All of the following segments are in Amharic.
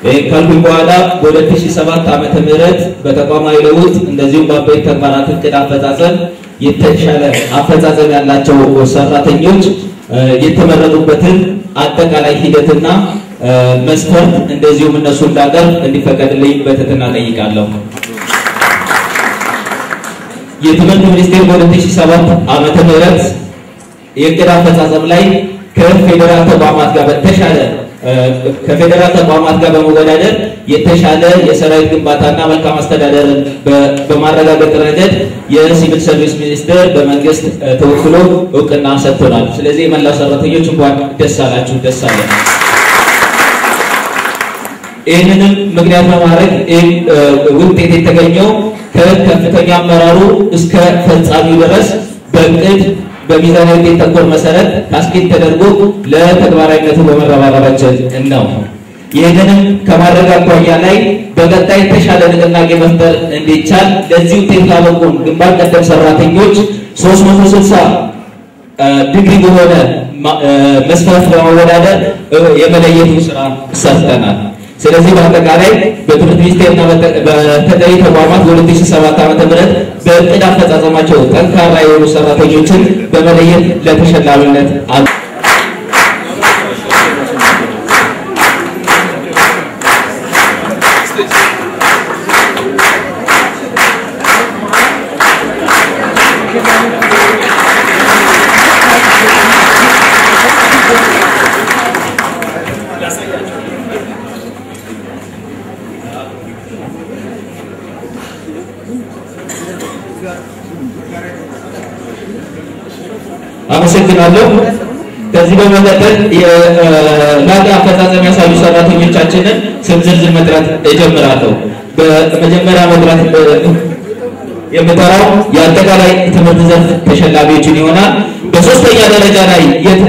ይህን ካልኩኝ በኋላ በ2007 ዓመተ ምህረት በተቋማዊ ለውጥ እንደዚሁም በአበይት ተግባራት እቅድ አፈጻጸም የተሻለ አፈጻጸም ያላቸው ሰራተኞች የተመረጡበትን አጠቃላይ ሂደትና መስፈርት እንደዚሁም እነሱ እንዳቀርብ እንዲፈቀድልኝ በትህትና ጠይቃለሁ። የትምህርት ሚኒስቴር በ2007 ዓመተ ምህረት የእቅድ አፈጻጸም ላይ ከፌዴራል ተቋማት ጋር በተሻለ ከፌዴራል ተቋማት ጋር በመወዳደር የተሻለ የሰራዊት ግንባታና መልካም አስተዳደርን በማረጋገጥ ረገድ የሲቪል ሰርቪስ ሚኒስቴር በመንግስት ተወክሎ እውቅና ሰጥቶናል። ስለዚህ የመላው ሰራተኞች እንኳን ደስ አላችሁ፣ ደስ አለን። ይህንንም ምክንያት በማድረግ ይህ ውጤት የተገኘው ከከፍተኛ አመራሩ እስከ ፈጻሚው ድረስ በእቅድ በሚዛናዊ ውጤት ተኮር መሰረት ካስኬድ ተደርጎ ለተግባራዊነቱ በመረባረባችን ነው። ይህንንም ከማድረግ አኳያ ላይ በቀጣይ የተሻለ ንቅናቄ መፍጠር እንዲቻል ለዚህ ውጤት ላበቁን ግንባር ቀደም ሰራተኞች 360 ዲግሪ በሆነ መስፈርት በመወዳደር የመለየቱ ስራ ሰርተናል። ስለዚህ በአጠቃላይ በትምህርት ሚኒስቴርና በተጠሪ ተቋማት በ2007 ዓ.ም በእቅድ አፈጻጸማቸው ጠንካራ የሆኑ ሰራተኞችን በመለየት ለተሸላሚነት አሉ። አመሰግናለሁ። ከዚህ በመቀጠል የላቀ አፈጻጸም ያሳዩ ሰራተኞቻችንን ስም ዝርዝር መጥራት እጀምራለሁ። በመጀመሪያ መጥራት የምጠራው የአጠቃላይ ትምህርት ዘርፍ ተሸላሚዎችን ይሆናል። በሶስተኛ ደረጃ ላይ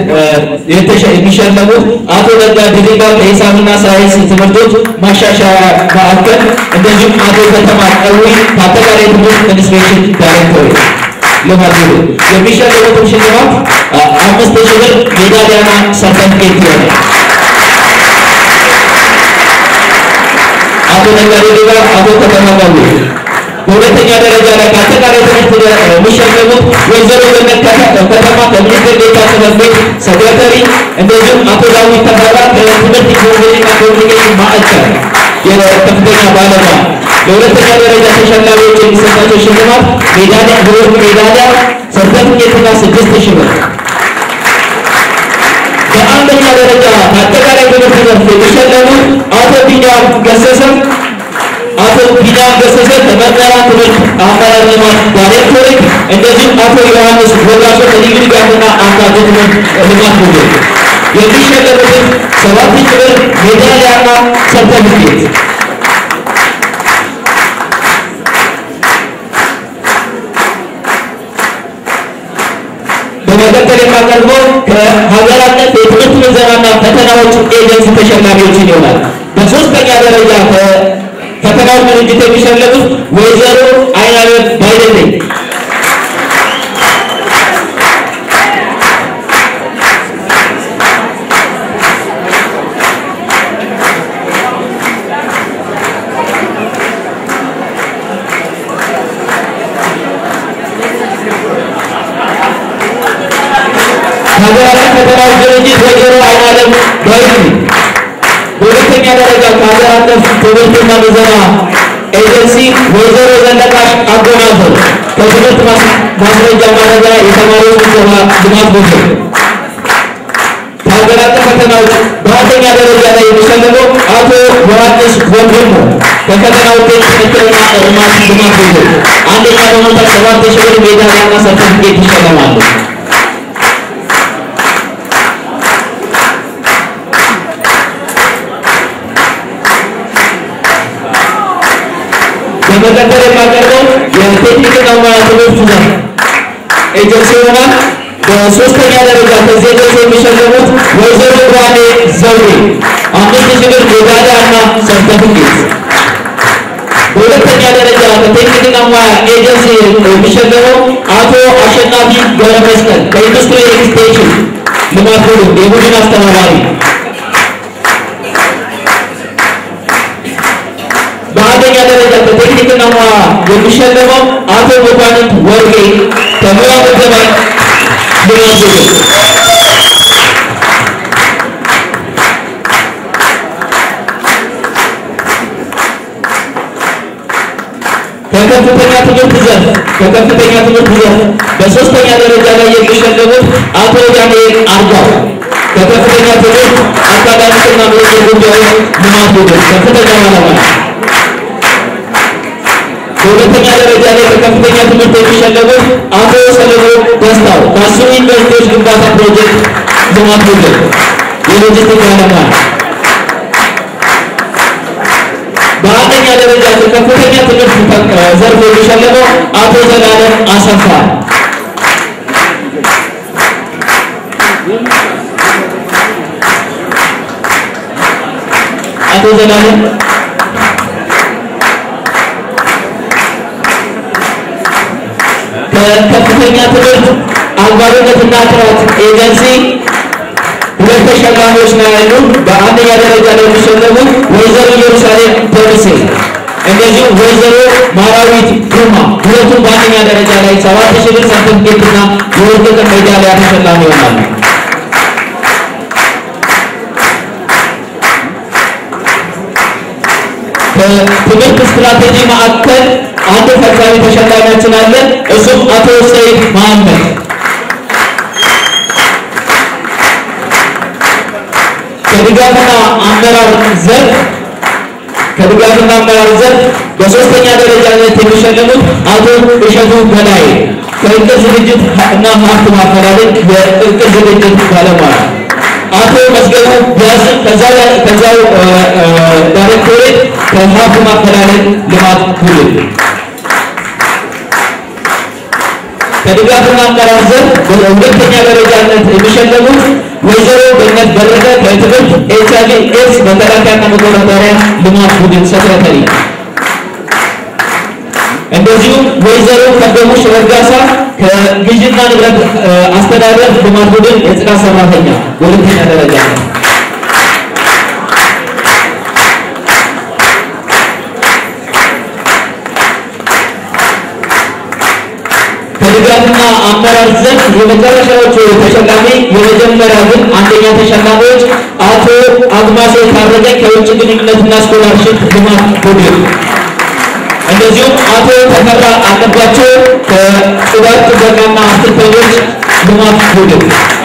የሚሸለሙት አቶ ነጋ ድሪባ ከሂሳብና ሳይንስ ትምህርቶች ማሻሻያ ማዕከል፣ እንደዚሁም አቶ ከተማ ቀዊ ከአጠቃላይ ትምህርት ኢንስፔክሽን ዳይሬክቶሬት ለማድረግ የሚሸለሙትን ሽልማት አምስት ሺህ ብር ሜዳሊያና ሰርተፍኬት ይሆናል። አቶ ነጋዴ ሌባ፣ አቶ ከተማ ቀዊ በሁለተኛ ደረጃ ላይ ከአጠቃላይ ትምህርት የሚሸለሙት ወይዘሮ ገነት ከተማ ከሚኒስትር ዴኤታ ጽሕፈት ቤት ሰክረተሪ፣ እንደዚሁም አቶ ዳዊት ተፈራ ከትምህርት ኢንፎርሜሽንና ኮሚኒኬሽን ማዕከል የከፍተኛ ባለሙያ። ለሁለተኛ ደረጃ ተሸላሚዎች የሚሰጣቸው ሽልማት ሜዳሊያ፣ ብሮዝ ሜዳሊያ፣ ሰርተፍኬትና ስድስት ሺህ ብር። በአንደኛ ደረጃ ከአጠቃላይ ትምህርት ዘርፍ የሚሸለሙት አቶ ቢኒያም ገሰሰ አቶ ቢኒያም ገሰሰ ከመምህራን ትምህርት አመራር ልማት ዳይሬክቶሬት እንደዚሁም አቶ ዮሐንስ ወጋሶ ከልዩ ድጋፍና አካቶ ትምህርት ልማት ቡድን የሚሸለሙትን ሰባት ሺህ ብር ሜዳሊያና ሰርተፍኬት በመቀጠል የማቀርበው ከሀገር አቀፍ የትምህርት ምዘናና ፈተናዎች ኤጀንሲ ተሸላሚዎችን ይሆናል። በሶስተኛ ደረጃ ፈተናዎች ድርጅት የሚሸለሙት ወይዘሮ አይናለም ባይደለኝ ሀገራችን ፈተናዎች ድርጅት ወይዘሮ አይናለም ባይደለኝ በሁለተኛ ደረጃ ከሀገር አቀፍ ትምህርትና ምዘና ኤጀንሲ ወይዘሮ ዘለቃሽ አጎናፍር ከትምህርት ማስረጃ ማረጋ የተማሪዎች ምዘና ልማት ቡድን ከሀገር አቀፍ ፈተናዎች በአንደኛ ደረጃ ላይ የሚሸለመው አቶ ዮሐንስ ወንድሙ ከፈተና ውጤት ክትትልና እርማት ልማት ቡድን አንደኛ በመውጣት ሰባት ሺህ ብር ሜዳሊያና ሰርተፍኬት ይሸለማሉ። በመቀጠል የማቀርበው የቴክኒክና ሙያ ትምህርት ዘርፍ ኤጀንሲ ይሆናል። በሶስተኛ ደረጃ ከዚህ ኤጀንሲ የሚሸለሙት ወይዘሮ ብርሃኔ ዘውዴ አምስት ሺህ ብር ሜዳሊያ እና ሰርተፍኬት። በሁለተኛ ደረጃ ከቴክኒክና ሙያ ኤጀንሲ የሚሸለመው አቶ አሸናፊ ገብረመስቀል ከኢንዱስትሪ ኤክስቴንሽን ልማት ቡድን የቡድን አስተባባሪ ሳይንስና ሙያ የሚሸለመው አቶ መኳንንት ወርቄ ከሙያ ምደባ ልማት ቡድን ከከፍተኛ ትምህርት ዘርፍ ከከፍተኛ ትምህርት ዘርፍ በሶስተኛ ደረጃ ላይ የሚሸለሙት አቶ ዳንኤል አርጋው ከከፍተኛ ትምህርት አካዳሚክና ምርምር ጉዳዮች ልማት ቡድን ከፍተኛ ባለሙያ። በሁለተኛ ደረጃ ላይ ከከፍተኛ ትምህርት የሚሸለሙት አቶ ሰለሞን ደስታው ከአስሩ ዩኒቨርሲቲዎች ግንባታ ፕሮጀክት ልማት ቡድን የሎጂስቲክ ባለሙያ። በአንደኛ ደረጃ ከፍተኛ ትምህርት ዘርፍ የሚሸለመው አቶ ዘላለም አሰፋ አቶ ዘላለም ከከፍተኛ ትምህርት አግባብነትና ጥራት ኤጀንሲ ሁለት ተሸላሚዎች ነው ያሉ። በአንደኛ ደረጃ ላይ የሚሸለሙት ወይዘሮ ኢየሩሳሌም ደምሴ እንደዚሁም ወይዘሮ ማራዊት ግርማ ሁለቱም በአንደኛ ደረጃ ላይ ሰባት ሺህ ብር ሰርተፍኬትና የወርቅ ሜዳሊያ ተሸላሚ ይሆናሉ። ከትምህርት ስትራቴጂ ማዕከል አንድ ፈጻሚ ተሸላሚያችን አለ። እሱም አቶ ሰይድ መሐመድ ከድጋፍና አመራር ዘርፍ ከድጋፍና አመራር ዘርፍ በሶስተኛ ደረጃነት የሚሸለሙት አቶ እሸቱ በላይ ከእቅድ ዝግጅት እና ሀብት ማፈላለግ የእቅድ ዝግጅት ባለሙያ አቶ መስገቡ ቢያስም ከዛው ዳይሬክቶሬት ከሀብት ማፈላለግ ልማት ቡድን ከድጋፍና አመራር ዘርፍ በሁለተኛ ደረጃነት የሚሸለሙት ወይዘሮ ገነት በረከ ከትምህርት ኤች አይ ቪ ኤድስ መከላከያና መቆጣጠሪያ ልማት ቡድን ሰክረተሪ፣ እንደዚሁም ወይዘሮ ከበሙሽ ረጋሳ ከግዥና ንብረት አስተዳደር ልማት ቡድን የጽዳት ሰራተኛ በሁለተኛ ደረጃ ነው። ከድጋፍና አመራር ዘርፍ የመጨረሻዎቹ ተሸላሚ የመጀመሪያ ግን አንደኛ ተሸላሚዎች አቶ አግማሴ ታረቀ ከውጭ ግንኙነትና ስኮላርሽፕ ልማት ቡድን እንደዚሁም አቶ ተፈራ አለባቸው ከጽዳት ጥበቃና አስክልተኞች ልማት ቡድን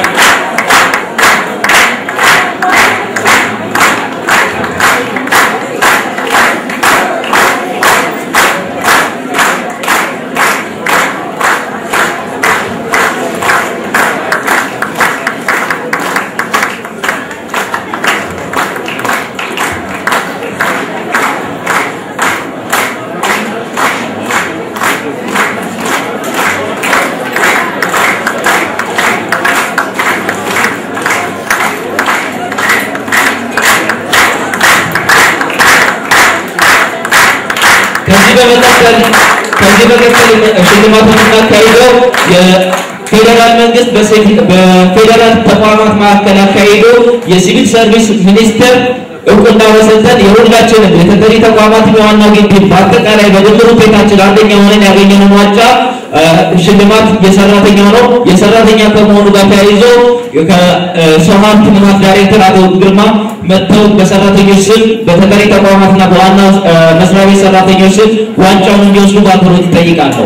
ከዚህ በመቀጠል ከዚህ በመቀጠል ሽልማቱን እናካሂደው የፌዴራል መንግስት በፌዴራል ተቋማት መካከል አካሂዶ የሲቪል ሰርቪስ ሚኒስቴር እውቅና በሰጠን የሁላችንም የተጠሪ ተቋማት የዋና ግቢ በአጠቃላይ በድምር ውጤታችን አንደኛ ሆነን ያገኘነው ዋንጫ ሽልማት የሰራተኛ ነው። የሰራተኛ ከመሆኑ ጋር ተያይዞ ከሰው ሀብት ልማት ዳይሬክተር አቶ ግርማ መጥተው በሰራተኞች ስም በተጠሪ ተቋማትና በዋና መስሪያ ቤት ሰራተኞች ስም ዋንጫውን እንዲወስዱ በአክብሮት ይጠይቃለሁ።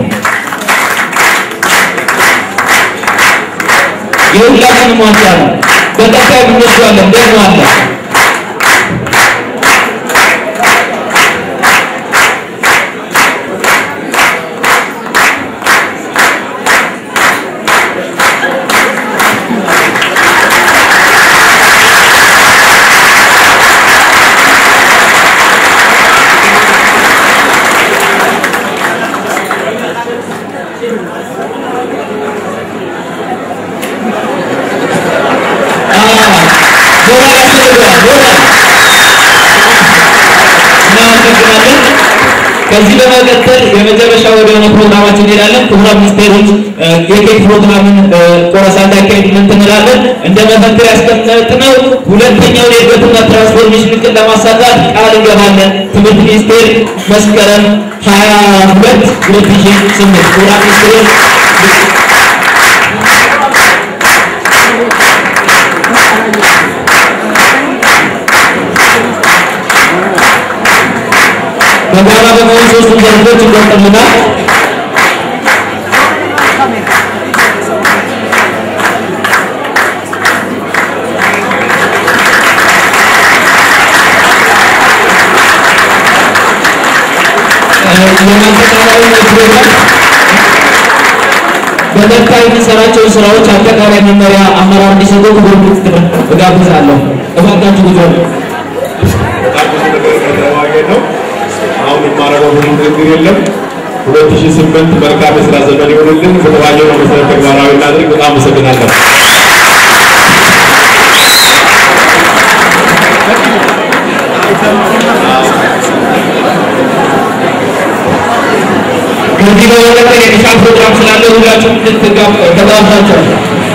የሁላችንም ዋንጫ ነው። በቀጣይ እንወስዷለን ደግሞ አለ ከዚህ በመቀጠል የመጨረሻ ወደ ሆነ ፕሮግራማችን እንሄዳለን። ክቡራን ሚኒስቴሮች የኬክ ፕሮግራምን ቆረሳ እንዳካሄድ ምን ትንላለን? እንደ መፈክር ያስቀመጥነው ሁለተኛውን የእድገትና ትራንስፎርሜሽን እቅድ ለማሳካት ቃል እንገባለን። ትምህርት ሚኒስቴር መስከረም 22 2008 ክቡራን ሚኒስቴሮች በጋራ በመሆን ሶስቱን ዘርፎች ይቆጠሉናል። የማጠቃለያ ፕሮግራም በቀጣይ የምንሰራቸውን ስራዎች አጠቃላይ መመሪያ አመራር እንዲሰጡ ክቡር ሚኒስትር እጋብዛለሁ። እባካችሁ ጉዞ በጣም ብዙ ነገር ከተማገድ ነው። አሁን የማደርገው ብዙ ንግግር የለም። ሁለት ሺህ ስምንት መልካም የስራ ዘመን ይሆንልን። በተባየነው መሰረት ተግባራዊ እናድርግ። በጣም አመሰግናለሁ። ከዚህ በመቀጠል የዲሻን ፕሮግራም ስላለ ሁላችሁም እንድትጋብ ተጋብዛችኋል።